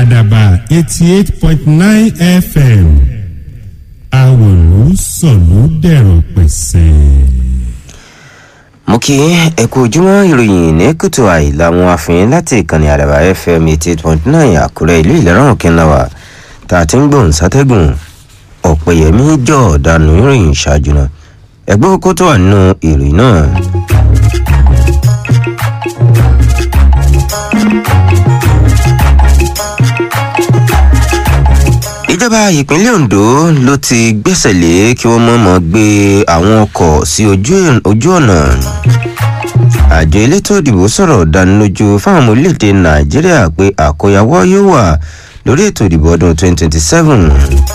àdàbà eighty eight point nine fm àwòrán sọ̀lú dẹ̀rọ̀ pẹ̀sẹ̀. mo kí ẹ kú ojúmọ́ ìròyìn ní kùtù àì làwọn àfihàn láti ìkànnì àdàbà fm eighty eight point nine àkúrẹ́ ìlú ìlẹ́rán òkínláwà tá a ti ń gbóhùn sátẹ́gùn ọ̀pẹ̀yẹmí jọ ọ̀dànù ìròyìn ṣáájú náà ẹgbẹ́ kókó tó wà nínú ìròyìn náà. ìjọba ìpínlẹ̀ ondo ló ti gbẹ́sẹ̀ lé kí wọ́n mọ̀ọ́mọ̀ gbé àwọn ọkọ̀ sí ojú ọ̀nà àjọ elétò ìdìbò sọ̀rọ̀ dánilójú fáwọn ọmọ orílẹ̀-èdè nàìjíríà pé àkóyawọ́ yóò wà lórí ètò ìdìbò ọdún 2027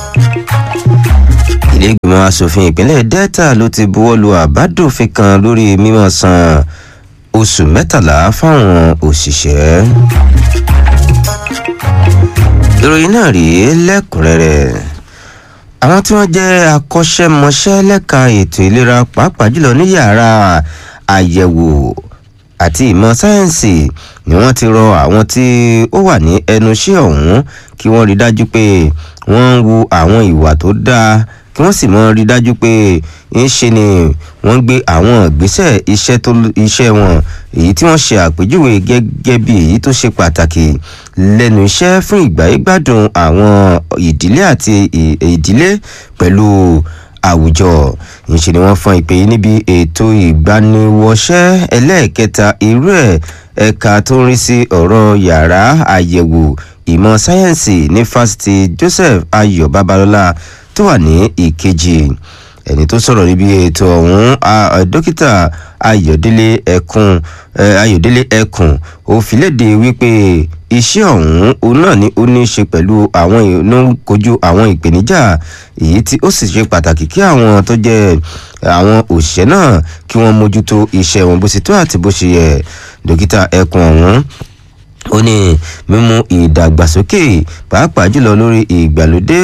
ilé ìgbìmọ̀ asòfin ìpínlẹ̀ delta ló ti buwọ́ lu àbádòfin kan lórí mímọ́ san oṣù mẹ́tàlá fáwọn òṣìṣẹ́ ìròyìn náà rèé lẹ́kùnrẹ́rẹ́ àwọn tí wọ́n jẹ́ akọ́ṣẹ́mọṣẹ́ lẹ́ka ètò ìlera pàápàá jùlọ ní yàrá àyẹ̀wò àti ìmọ̀ sáyẹ́ǹsì ni wọ́n ti rọ àwọn tí ó wà ní ẹnu iṣẹ́ ọ̀hún kí wọ́n rí dájú pé wọ́n ń wu àwọn ìwà tó dáa kí wọ́n sì mọ rí dájú pé ń ṣe ni wọ́n gbé àwọn ìgbésẹ̀ iṣẹ́ tó iṣẹ́ wọn èyí tí wọ́n ṣe àpèjúwe gẹ́gẹ́ bí èyí tó ṣe pàtàkì lẹ́nu iṣẹ́ fún ìgbáyégbádùn àwọn ìdílé àti ìdílé pẹ̀lú àwùjọ ìṣe ni wọ́n fọn ìpè yìí níbi ètò ìgbaniwọṣẹ́ ẹlẹ́ẹ̀kẹta irú ẹ̀ ẹ̀ka tó ń rí sí ọ̀rọ̀ yàrá àyẹ̀wò ìmọ̀ sáyẹ́ǹsì ní fásitì joseph ayọ̀ babalọ́lá tó wà ní ìkejì ẹni tó sọ̀rọ̀ níbi ètò ọ̀hún dókítà ayọ̀délé ẹkùn ayọ̀délé ẹkùn ó fi léde wípé iṣẹ́ ọ̀hún òun náà ni ó ní í ṣe pẹ̀lú àwọn ìlú kojú àwọn ìpèníjà èyí tí ó sì ṣe pàtàkì kí àwọn tó jẹ́ àwọn òṣìṣẹ́ náà kí wọ́n mójútó iṣẹ́ wọn bó ṣe tó àti bó ṣe yẹ dókítà ẹkùn ọ̀hún ó ní mímú ìdàgbàsókè pàápàá jùlọ lórí ìgbàlódé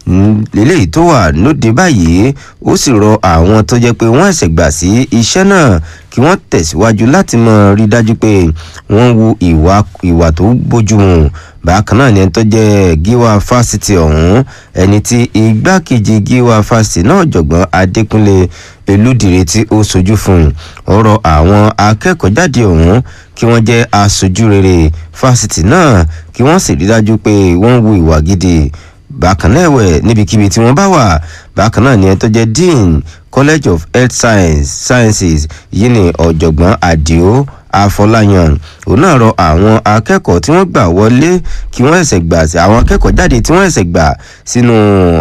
eléyìí tó wà lóde báyìí ó sì rọ àwọn tó jẹ́ pé wọ́n ẹ̀sẹ̀ gbà sí iṣẹ́ náà kí wọ́n tẹ̀síwájú láti mọ̀ rí dájú pé wọ́n wu ìwà ìwà tó bójúmu bákan náà ni ẹni tó jẹ́ gíwá fásitì ọ̀hún ẹni tí igbákejì gíwá fásitì náà jọ̀gbọ́n adékúnlé elúdìrí tí ó sojú fún ọ̀rọ̀ àwọn akẹ́kọ̀ọ́ jáde ọ̀hún kí wọ́n jẹ́ aṣojú rere fásitì náà kí wọ́n sì rí dájú pé wọ́n wu ìwà gidi bákan náà ẹ̀wẹ̀ níbikíbi tí wọ́n bá wà bákan náà ni ẹni tó jẹ́ dean college of health science sciences yìí ni ọ̀jọ̀gbọ́n àdìo afọláyàn òun náà rọ àwọn akẹ́kọ̀ọ́ tí wọ́n gbà wọlé kí wọ́n ẹ̀sẹ̀ gbà sí àwọn akẹ́kọ̀ọ́ jáde tí wọ́n ẹ̀sẹ̀ gbà sínú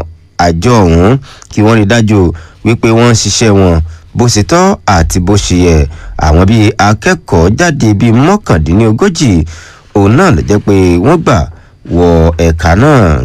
àjọ ọ̀hún kí wọ́n rí dájú wípé wọ́n ń ṣiṣẹ́ wọn bó ṣe tọ́ àti bó ṣe yẹ àwọn bíi akẹ́kọ̀ọ́ jáde bíi mọ́kàndínlógójì òun náà ló jẹ́ pé wọ́n gbà wọ ẹ̀ka náà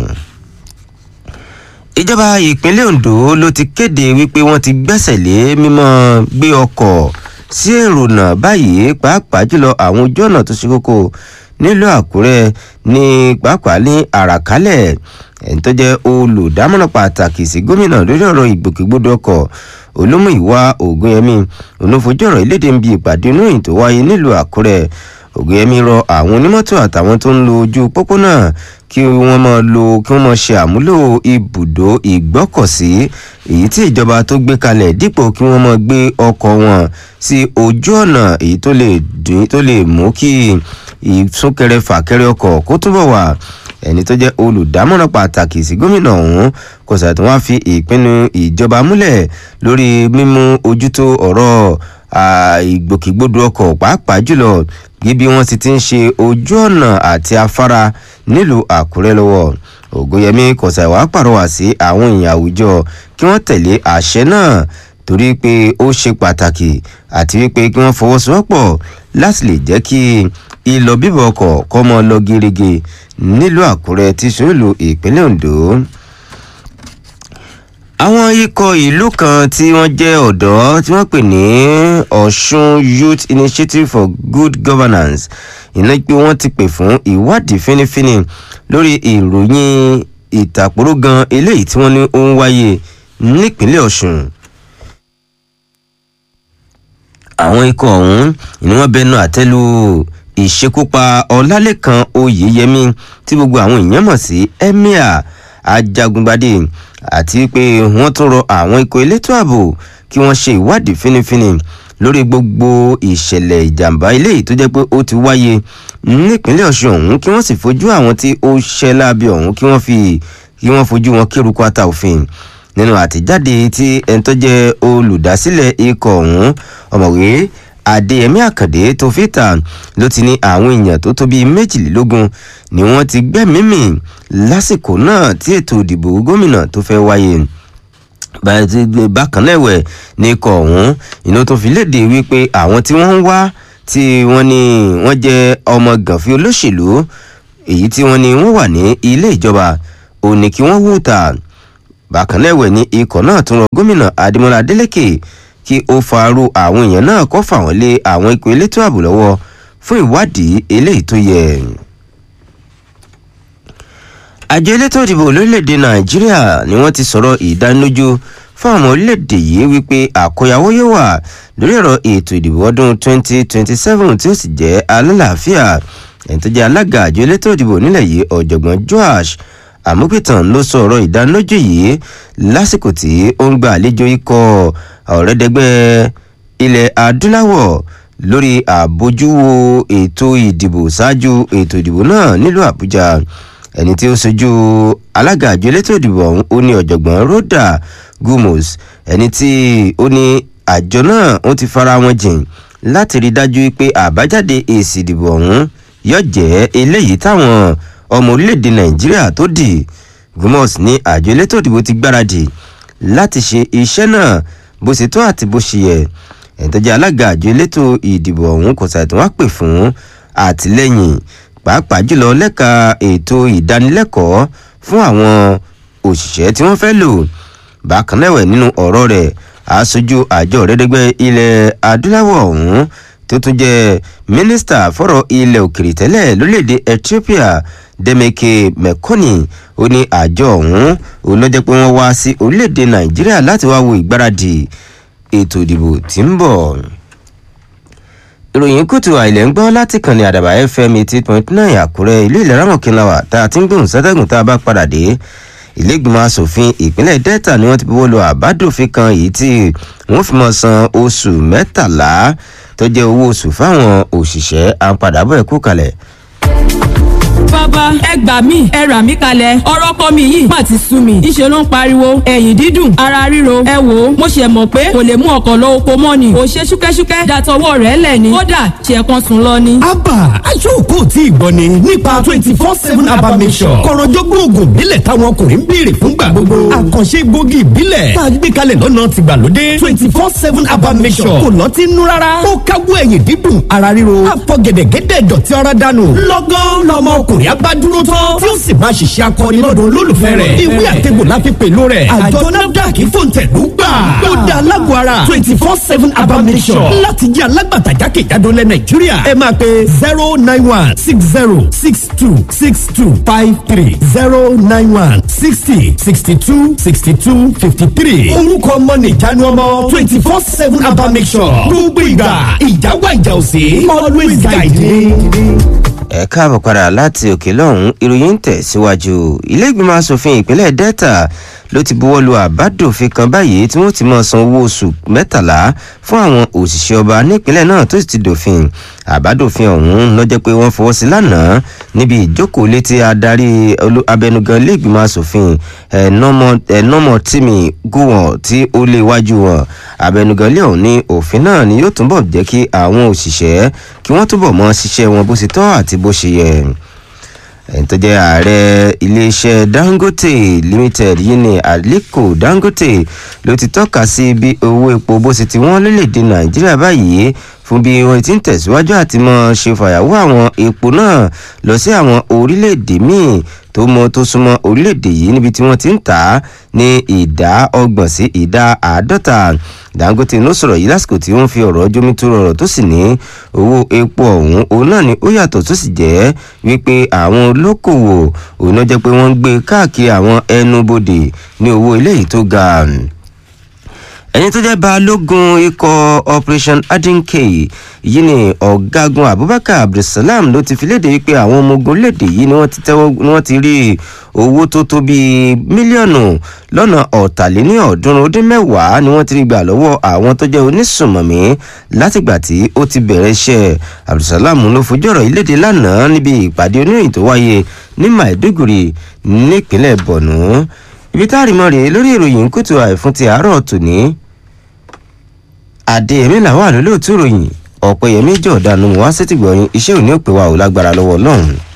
ìjọba ìpínlẹ̀ ondo ló ti kéde wípé wọ́n ti gbẹ́sẹ̀ lé mímọ́ gbé ọkọ̀ sí èrònà báyìí pàápàá jùlọ àwọn ojú ọ̀nà tó ṣe kókó nílùú àkúrẹ́ ní pàápàá ní àràkálẹ̀ ẹni tó jẹ́ olùdámọ̀ràn pàtàkì sí gómìnà lórí ọ̀rọ̀ ìgbòkègbodò ọkọ̀ olómìnira ògùnyẹmí onífojú ọ̀rọ̀ ìlédè ń bi ìpàdé oníròyìn tó wáyé nílùú àkúrẹ́ ògùnyẹmí rọ àwọn onímọ́tò àtàwọn tó ń lo ojú pópónà kí wọ́n máa lo kí wọ́n máa ṣe àmúlò ibùdó ìgbọ́kọ̀sí èyí tí ìjọba tó gbé kalẹ̀ dípò kí wọ́n máa gbé ọkọ̀ wọn sí ojú ọ̀nà èyí tó lè dín tó lè mú kí ìsúnkẹrẹ fàkẹrẹ ọkọ̀ kó túbọ̀ wà ẹni tó jẹ́ olùdámọ̀ràn pàtàkì sí gómìnà ọ̀hún kò sàtún wá fi ìpinnu ìjọba múlẹ̀ lórí mímú ojútó ọ̀rọ̀ ìgbòkègbodò ọkọ̀ pàápàá jùlọ bí wọ́n ti ti ń ṣe ojú ọ̀nà àti afárá nílùú àkúrẹ́ lọ́wọ́ ògùnyẹmí kọ̀sàìwá pàrọwà sí àwọn èèyàn àwùjọ kí wọ́n tẹ̀lé àṣẹ náà torí pé ó ṣe pàtàkì àti wípé kí wọ́n fọwọ́sowọ́pọ̀ láti lè jẹ́ kí ìlọ bíbọ̀ ọkọ̀ kọ́ mọ́ lọ gerege nílùú àkúrẹ́ tí sòlù ìpínlẹ̀ ondo àwọn ikọ̀ ìlú kan tí wọ́n jẹ́ ọ̀dọ́ tí wọ́n pè ní ọ̀ṣun youth initiative for good governance iná pé wọ́n ti pè fún ìwádìí fínífíní lórí ìròyìn ìtàkùrọ̀ gan eléyìí tí wọ́n ní ó ń wáyé nípínlẹ̀ ọ̀ṣun àwọn ikọ̀ ọ̀hún ni wọ́n bẹnu àtẹ́lu ìṣekúpa ọlálẹ́kan oyèyẹmí tí gbogbo àwọn èèyàn mọ̀ sí emir ajagungbadé àti pé wọ́n tún rọ àwọn ikọ̀ elétò ààbò kí wọ́n ṣe ìwádìí fínífíní lórí gbogbo ìṣẹ̀lẹ̀ ìjàmbá eléyìí tó jẹ́ pé ó ti wáyé nípínlẹ̀ ọ̀ṣun ọ̀hún kí wọ́n sì fojú àwọn tí ó ṣẹ́ láabi ọ̀hún kí wọ́n fi kí wọ́n fojú wọn kéruku ata òfin nínú àtijáde tí ẹni tó jẹ́ olùdásílẹ̀ ikọ̀ ọ̀hún ọ̀mọ̀wé adéyẹmí àkàndé tó fìtà ló ti ní àwọn èèyàn tó tó bíi méjìlélógún ni wọ́n ti gbẹ́mímì lásìkò náà tí ètò ìdìbò gómìnà tó fẹ́ wáyé bákan náà ẹ̀wẹ̀ ní ikọ̀ ọ̀hún iná tó fi léde wípé àwọn tí wọ́n ń wá tí wọ́n ní wọ́n jẹ́ ọmọ gànfin olóṣèlú èyí tí wọ́n ní wọ́n wà ní ilé ìjọba ò ní kí wọ́n hùtà bákan náà ẹ̀wẹ̀ ní ikọ̀ náà tún rọ gómìnà adémọlá adélèké kí ó farú àwọn èèyàn náà kọ́ fà wọ́n lé àwọn ikọ̀ elétò ààbò lọ́wọ́ fún ìwádìí eléyìí tó yẹ àjọ elétò ìdìbò lórílẹ̀‐èdè nàìjíríà ni wọ́n ti sọ̀rọ̀ ìdánilójú fún àwọn orílẹ̀‐èdè yìí wípé àkóyawó yóò wà lórí ọ̀rọ̀ ètò ìdìbò ọdún 2027 tí ó sì jẹ́ alálàáfíà ẹni tó jẹ́ alága àjọ elétò ìdìbò nílẹ̀ yìí ọ̀jọ̀gbọ́n joash àmúpìtàn ló sọ ọ̀rọ̀ ìdánilójú yìí lásìkò tí ó ń gba àlejò ikọ̀ ọ̀rẹ́dẹ́gbẹ́ ilẹ̀ adúláwọ̀ lórí àbójúwò ètò ìdìbò ṣáájú ètò ìdìbò náà nílùú àbújá ẹni tí ó sojú alága àjọ elétò ìdìbò ọ̀hún ó ní ọ̀jọ̀gbọ́n rhoda gumos ẹni tí ó ní àjọ náà ó ti fara wọn jìn láti rí dájú pé àbájáde èsì ìdìbò ọ̀hún yóò jẹ́ eléyìí táwọn ọmọ orílẹ̀-èdè nàìjíríà tó dì gumos ní àjọ elétò ìdìbò ti gbáradì láti ṣe iṣẹ́ náà bó ṣe tó àti bó ṣe yẹ ẹni tó jẹ́ alága àjọ elétò ìdìbò ọ̀hún kò ṣàìtàn wá pè fún àtìlẹ́yìn pàápàá jùlọ lẹ́ka ètò ìdánilẹ́kọ̀ọ́ fún àwọn òṣìṣẹ́ tí wọ́n fẹ́ lò bákan náà nínú ọ̀rọ̀ rẹ̀ aṣojú àjọ rẹ́dẹ́gbẹ́ ilẹ̀ adúláwọ̀ ọ̀hún tó tún jẹ́ mínísítà fọ́rọ̀ ilẹ̀ òkèrè tẹ́lẹ̀ lórílẹ̀‐èdè ethiopia demeke mekoni ó ní àjọ ọ̀hún òun ló jẹ́ pé wọ́n wá sí orílẹ̀‐èdè nàìjíríà láti wá wo ìgbáradì ètò ìdìbò tí ń bọ̀ ìròyìn kùtù àìlẹ̀ ń gbọ́ láti kàn ní àdàbà fm eighty point nine àkúrẹ́ ìlú ìlera mọ̀kínláwà tá a ti ń gbóhùn sátẹ́gùn tá a bá padà dé ìlẹ́gbìmọ̀ asòfin ìpínlẹ̀ delta ni wọ́n ti buwọ́ lu àbádòfin kan èyí tí wọ́n fi mọ̀ san oṣù mẹ́tàlá tó jẹ́ owó oṣù fáwọn òṣìṣẹ́ àǹpadàbọ̀ ẹ̀kú kalẹ̀ bàbá ẹ gbà mí ẹ rà mí kalẹ̀ ọ̀rọ̀ kọ́ mi yìí má ti sú mi ìṣe ló ń pariwo ẹ̀yìn dídùn ara ríro ẹ wò ó mo ṣe mọ̀ pé kò lè mú ọkọ̀ lọ oko mọ́ ni kò ṣe ṣúkẹ́ṣúkẹ́ dàtọwọ́ rẹ̀ lẹ̀ ni kódà ṣe kan sùn lọ ni. abba aṣọ́kò tí ì gbọ́ ni nípa twenty four seven abba mission kọ̀rọ̀jọ́gbọ́n oògùn ìbílẹ̀ táwọn ọkùnrin ń béèrè fúngbà gbogbo àkànṣe gbòógì ìbílẹ̀ tá a gbé kalẹ̀ lọ́nà tìgbàlódé twenty four seven abba mission kò lọ́tí nú rárá ó káwọ́ ẹ̀yìn dídùn ara ríro àfọ̀gẹ̀dẹ̀gẹ̀dẹ̀ dọ̀tí ara dànù lọ́gán lọ́mọ ọkùnrin abádúró tán tí ó sì máa ṣiṣẹ́ akọni lọ́dọ̀ olólùfẹ́ rẹ̀ ìwé àtẹ̀gbò la fi pèlú rẹ̀ àjọ nafdac fòǹtẹ̀lú gbà ó da alágbó ara twenty four seven abamisọ̀ láti jẹ́ alágbàtà jákèjádò lẹ̀ nàìjíríà ẹ máa pe zero nine one six zero six two six two five three zero nine one sixty sixty two sixty two fifty three orúkọ ọmọ nìjánu ọmọ twenty four seven abamisọ̀ gbogbo ìgbà ìjáwá ìjà òsè always guide me ẹ káàbọ̀ padà láti òkè lọ́hún ìròyìn ń tẹ̀ síwájú ilé ìgbìmọ̀ asòfin ìpínlẹ̀ delta ló ti buwọ́ lu àbádòfin kan báyìí tí wọ́n ti máa san owó oṣù mẹ́tàlá fún àwọn òṣìṣẹ́ ọba nípínlẹ̀ náà tó sì ti dòfin àbádòfin ọ̀hún lọ́jọ́ pé wọ́n fọwọ́ sí lánàá níbi ìjókòó létí adarí abẹnugan ilé ìgbìmọ̀ asòfin ẹ̀nọ́mọ̀ tìmí gúwọ̀n tí ó lé iwájú wọn abẹnugan ilé ọ̀hún ní òfin náà ni yóò túnbọ̀ jẹ́ kí àwọn òṣìṣẹ́ kí wọ́n túbọ̀ mọ ṣiṣẹ́ wọn bó ṣe tọ́ àti bó ṣe yẹ ẹni tó jẹ́ ààrẹ iléeṣẹ́ dangote limited yìí ni aliko dangote ló ti tọ́ka sí bí owó epo bó ṣe ti wọ́n lórílẹ̀‐èdè nàìjíríà báyìí fún bí wọ́n ti ń tẹ̀síwájú àti mọ́ ṣe fàyàwọ́ àwọn epo náà lọ sí àwọn orílẹ̀‐èdè míì tó mọ tó súnmọ́ orílẹ̀‐èdè yìí níbi tí wọ́n ti ń tà á ní ìdá ọgbọ̀n sí ìdá àádọ́ta dangote ló sọ̀rọ̀ yìí lásìkò tí wọ́n fi ọ̀rọ̀ jómi tó rọrọ̀ tó sì ní owó epo ọ̀hún òun náà ni ó yàtọ̀ tó sì jẹ́ wípé àwọn olókòwò òun náà jẹ́ pé wọ́n ń gbé káàkiri àwọn ẹnubodè ní owó eléyìí tó ga ẹni tó jẹ́ balógun ikọ̀ operation adinke yìí ni ọ̀gágun abubakar abdulsalam ló ti fi léde wípé àwọn ọmọ ogun léde yìí ni wọ́n ti tẹ́wọ́ ni wọ́n ti rí owó tó tó bíi mílíọ̀nù lọ́nà ọ̀tàléní ọ̀ọ́dúnrún ó dín mẹ́wàá ni wọ́n ti rí gbà lọ́wọ́ àwọn tó jẹ́ onísùnmọ̀mí látìgbà tí ó ti bẹ̀rẹ̀ iṣẹ́ abdulsalam ló fojú ọ̀rọ̀ yìí léde lánàá níbi ìpàdé oníròyìn tó wáyé ní maiduguri nípínlẹ̀ borno ibi tá a rí mọ́ rèé lórí ìròyìn kùtù àìfún ti àárọ̀ tòní àdéhùn làwọn àlólóòtú ìròyìn ọ̀pẹ̀yẹmí jọ̀ọ́dánù wá sétìgbọ̀yìn iṣẹ́ òní òpè wa ò lágbára lọ́wọ́ ọlọ́run